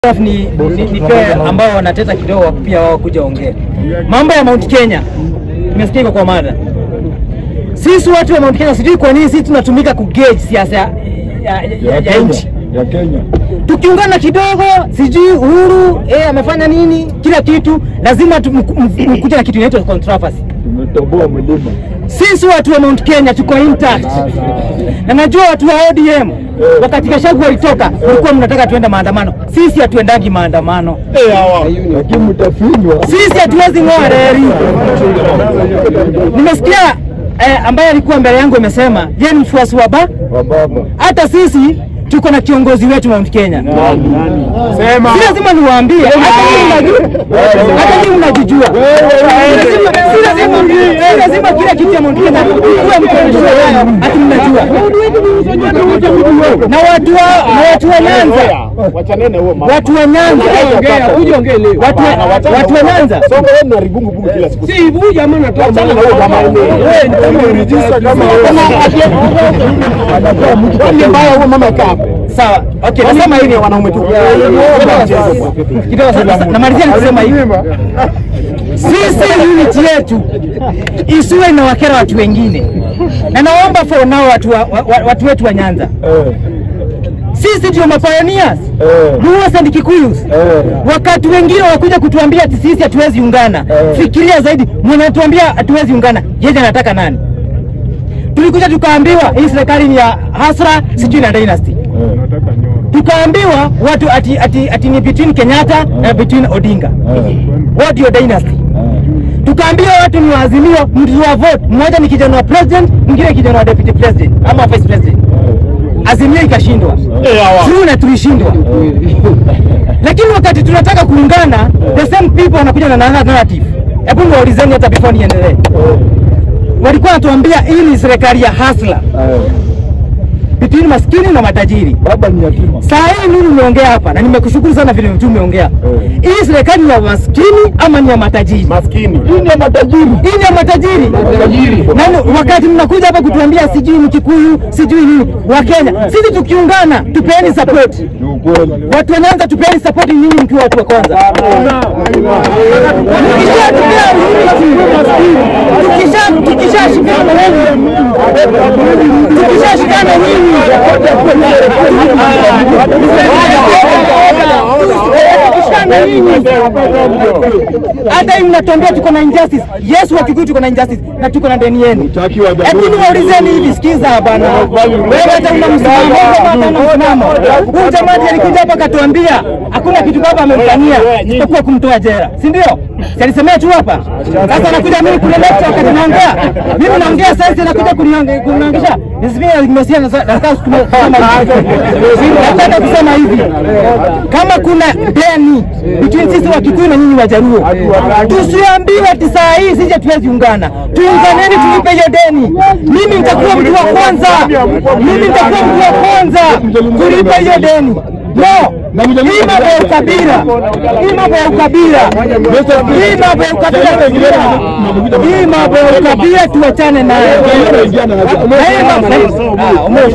ni, ni, ni pia ambao wanateta kidogo pia wao kuja ongea mambo ya Mount Kenya. Nimesikia iko kwa mada. Sisi watu wa Mount Kenya, sijui kwa nini sisi tunatumika kugauge siasa ya, ya, ya, ya nchi. ya Kenya. Tukiungana kidogo, sijui Uhuru eh, amefanya nini, kila kitu lazima tu- mku- mku- mkuje na kitu inaitwa controversy. Tumetoboa mlima. Sisi watu wa Mount Kenya tuko intact, na najua watu wa ODM wakati Gachagua walitoka, mlikuwa mnataka tuende maandamano. Sisi hatuendangi maandamano, Lakini mtafinywa. sisi hatuwezi ng'oa reli. Nimesikia eh, ambaye alikuwa mbele yangu amesema yeye ni mfuasi wa ba, wa baba. hata sisi tuko na kiongozi wetu Mount Kenya. Sema. Si lazima niwaambie, hata nyinyi mnajua, hata nyinyi mnajijua. Si lazima- si lazima- si lazima kila kitu ya Mount Kenya kuwe mkonjua nayo, ati mnajua. Na watu wa na watu wa Nyanza, Wachanene huo mama. watu wa Nyanza, Uje ongee leo. watu wa- watu wa Nyanza Sasa wewe una rigungu bungu kila siku. Si huyu jamaa anatoa Achana na huo mama yenyewe. Wewe ni kama register kama Anakuwa mtu Kwani mbaya huo mama kaa hapo. sawa. Okay, nasema hivi wanaume tu. kidogo sasa, namalizia nikisema hivi, sisi unity yetu isiwe inawakera watu wengine, na naomba for now watu, wa, wa, watu wetu wa Nyanza, Eh, sisi ndio mapioneers eh, Luos and Kikuyus. eh. Wakati wengine wakuja kutuambia ati sisi hatuwezi ungana, Eh. fikiria zaidi, mwanatuambia hatuwezi ungana, yeye anataka nani? Tulikuja tukaambiwa hii serikali ni ya hasra sijui na dynasty tukaambiwa watu ati, ati, ati ni between Kenyatta na between Odinga. What your dynasty? Tukaambiwa watu ni waazimio, mtu wa vote mmoja ni kijana wa president, mwingine kijana wa deputy president ama vice president. Azimio ikashindwa, true na tulishindwa. Lakini wakati tunataka kuungana, the same people wanakuja na another narrative. Hebu niwaulizeni hata before niendelee, walikuwa wanatuambia hii ni serikali ya hasla Eh, between maskini na matajiri. Baba ni yatima. Saa hii mimi nimeongea hapa na nimekushukuru sana vile mtu umeongea. Hii serikali ni ya maskini ama ni ya matajiri? Maskini. Hii ni ya matajiri. Hii ni ya matajiri. Na wakati mnakuja hapa kutuambia sijui ni Kikuyu, sijui nini, wa Kenya. Sisi tukiungana, tupeeni support. Ni ukweli. Watu wa Nyanza tupeeni support nyinyi mkiwa watu wa kwanza. Tukishatupea unity, tukisha tukishashikana nyinyi. Tukishashikana nyinyi. Tukishashikana nyinyi. Hata hii mnatuambia tuko na injustice. Yes, wa Kikuyu tuko na injustice na tuko na deni yenu. Utaki wa Hebu niwaulizeni hivi, sikiza bana, wewe hata una msimamo, wewe hata una msimamo. Huyu jamaa ndiye alikuja hapa akatuambia hakuna kitu baba amemfanyia isipokuwa kumtoa jela, si ndio? Si alisemea tu hapa. Sasa anakuja mimi kule lecture wakati naongea, mimi naongea sasa, anakuja kuniange- kuniangisha Nisipia nimesia na nataka kusema hivi. Nataka kusema hivi. Kama kuna deni between sisi wa Kikuyu na nyinyi wa Jaluo, tusiambiwe ati saa hii sisi hatuwezi ungana. Tuunganeni tulipe hiyo deni. Mimi nitakuwa mtu wa kwanza. Mimi nitakuwa mtu wa kwanza kulipa hiyo deni. No, hii mambo ya ukabila, hii mambo ya ukabila, hii mambo ya ukabila, hii mambo ya ukabila tuachane nayo. Na hii mambo- Ah, umeoshi.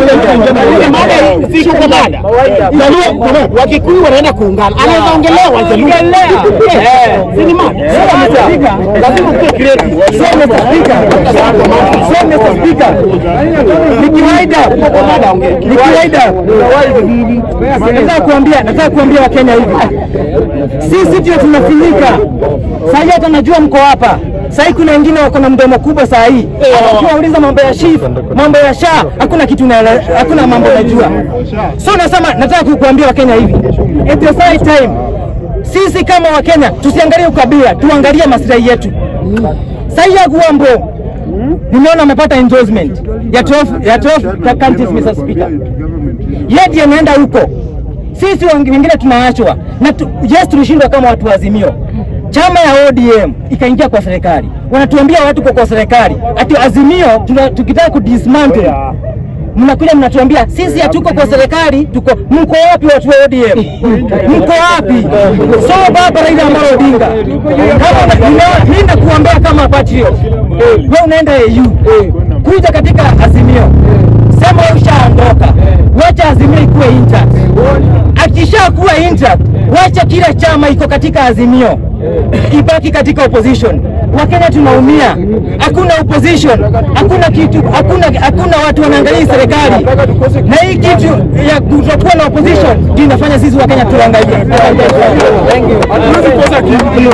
Si kwa mada. Jaluo, Wakikuyu wanaenda kuungana. Anaweza ongelea Wajaluo. Eh. Si ni mada. Sasa, Mr. Speaker, Lazima ukue creative. So, Mr. Speaker, so, Mr. Speaker, nikiwaida nikiwaida, nataka kuambia nataka kuambia Wakenya hivi, sisi ndio tunafinyika saa hii. Hata najua mko hapa saa hii, kuna wengine wako na mdomo kubwa saa hii, ukiwauliza mambo ya SHIF, mambo ya SHA, hakuna kitu na, hakuna mambo najua. So nasema, nataka kukuambia Wakenya hivi, at the same time sisi kama Wakenya tusiangalie ukabila, tuangalie maslahi yetu. Sahii ya Gwambo nimeona amepata endorsement ya 12 ya 12 counties Mr. Speaker. Yeye ndiye anaenda huko, sisi wengi- wengine tunaachwa na tu, yes, tulishindwa kama watu wa Azimio. Chama ya ODM ikaingia kwa serikali, wanatuambia watu kwa kwa serikali ati Azimio tuna, tukitaka kudismantle mnakuja mnatuambia sisi hatuko kwa serikali, tuko mko wapi watu wa ODM? Mko wapi? So baba Raila Amolo Odinga, kama una- nina- mimi nakuambia kama patriot, wewe unaenda AU kuja katika Azimio, sema wewe ushaondoka, wacha wacha Azimio ikuwe intact. Akishakuwa intact, wacha kila chama iko katika Azimio ibaki katika opposition. Wakenya tunaumia, hakuna opposition, hakuna kitu, hakuna hakuna watu wanaangalia serikali, na hii kitu ya kutokuwa na opposition ndio inafanya sisi Wakenya tuangalie. Hatuwezi kosa kitu.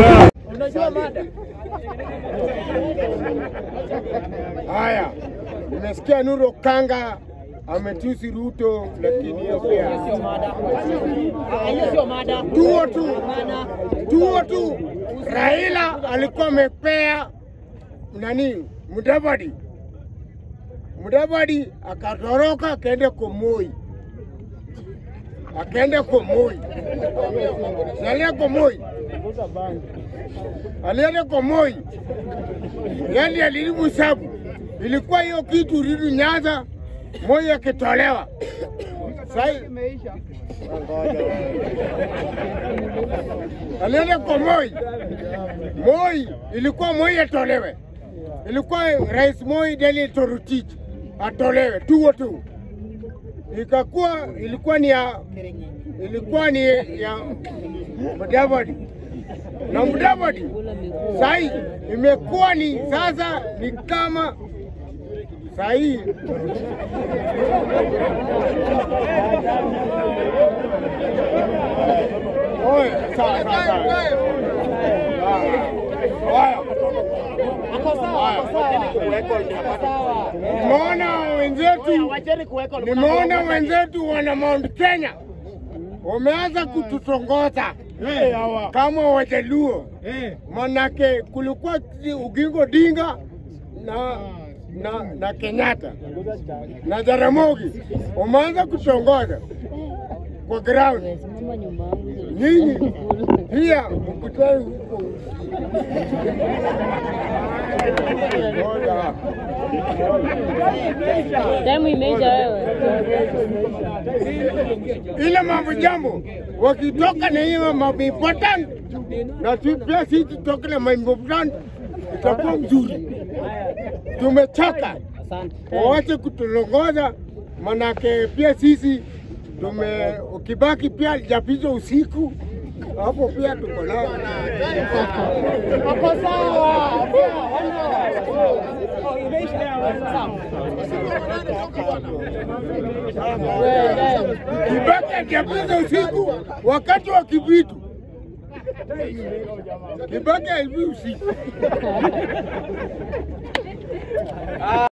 Haya, nimesikia Nuru Kanga ametusi Ruto, lakini hiyo pia tuo tu tuo tu. Raila alikuwa amepea nani Mudavadi, Mudavadi akatoroka akaenda kwa Moi, akaenda kwa Moi, salia kwa Moi, alienda kwa Moi yani alilimu sabu ilikuwa hiyo kitu rudi Nyanza, Moi akitolewa sai alienda kwa Moi. Moi ilikuwa Moi atolewe, ilikuwa Rais Moi Daniel Toroitich atolewe tuo tu, ikakuwa ilikuwa ni ya ilikuwa ni ya Mudavadi na Mudavadi sai imekuwa ni sasa ni kama sahii Oye, sawa, sawa, sawa. Haya. Nimeona wenzetu, nimeona wenzetu wana Mount Kenya wameanza kututongoza kama Wajaluo, manake kulikuwa Ugingo Dinga na na, na Kenyatta na Jaramogi wameanza kutongoza kwa ground. Nyinyi pia mkutane huko Ngoja. Damu imeisha wewe. ile mambo jambo wakitoka na hiyo mambo important na tu- pia sisi tutoke na mambo important, itakuwa mzuri. Tumechoka, waache kutulongoza, manake pia sisi tume ukibaki pia japizwa usiku hapo pia tuko nao. Wako sawa. Kibaki akiapiza usiku wakati wa kibitu. Kibaki aivi usiku.